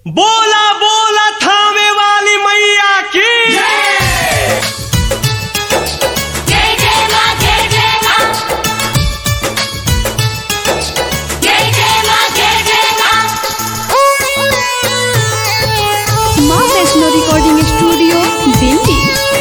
बोला बोला थामे वाली मैया की जय जय मां जय जय मां जय जय मां जय जय मां माँ वैष्णो रिकॉर्डिंग स्टूडियो दिल्ली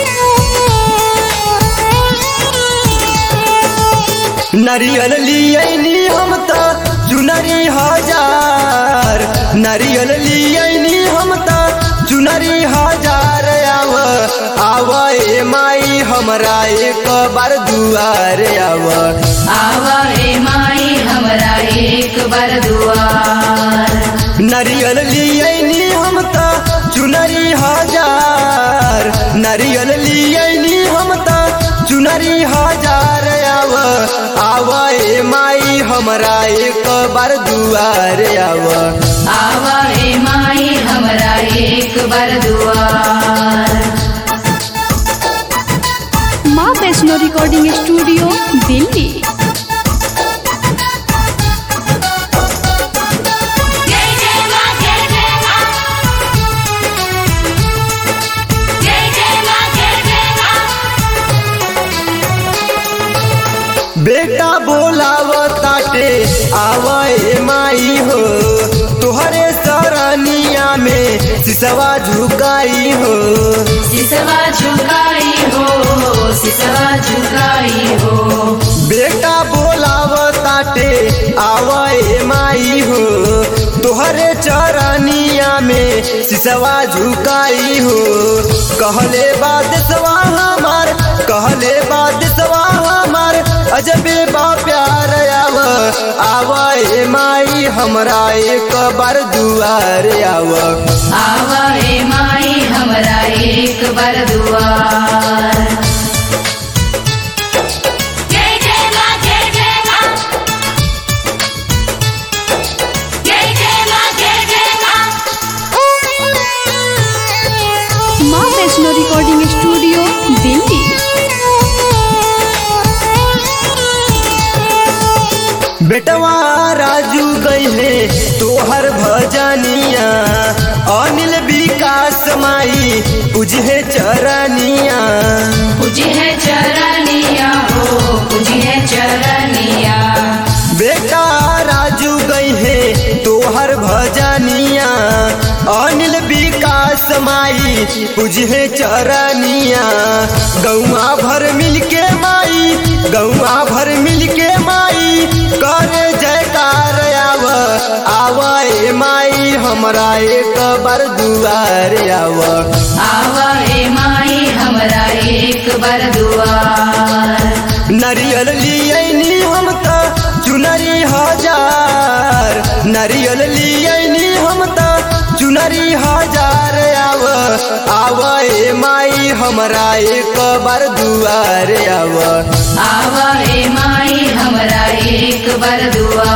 नरियल लियनी हम त चुनरी हजार नरियल लियनी हम त चुनरी हजार आव आव ए माई हमरा एक बार दुआर आव आवा रे माई हमरा एक बार दुआर नरियल लियनी हम त चुनरी हजार नरियल लियनी हम त चुनरी हजार आव आव ए माई हमरा एक बार दुआर आव आवा रे माई हमरा एक बार दुआर माँ वैष्णो रिकॉर्डिंग स्टूडियो दिल्ली जय जय मां जय जय मां जय जय मां जय जय मां बेटा बोलाव ताटे आवे माई हो तुहरे सरनिया में सिसवा झुकाई हो सिसवा झुकाई हो सिसवा झुकाई हो बेटा बोलाव ताटे आवे माई हो तुहरे चरनिया में सिसवा झुकाई हो कहले बाद सवा हमार कहले बाद सवा हमार अजबे बा प्यार आव आवे माई हमरा एक बार दुआर आव आवा रे माई हमरा एक बार दुआर जय जय मां जय जय मां जय जय मां जय जय मां माँ वैष्णो रिकॉर्डिंग स्टूडियो दिल्ली बेटवा राजू गईले तोहर भजनिया अनिल विकास माई तुझे चरनिया पूजी है चरनिया हो पूजी है चरनिया बेटा राजू गईले तोहर भजनिया अनिल विकास माई तुझे चरनिया गौआ भर मिलके माई गौआ भर मिलके माई करे जयकार आव आव ए माई हमरा एक बार दुआर आव आवा रे माई हमरा एक बार दुआर नरियल लियनी हम त चुनरी हजार नरियल लियनी हम त चुनरी हजार आव आव ए माई हमरा एक बार दुआर आव आवा रे माई हमरा एक बार दुआर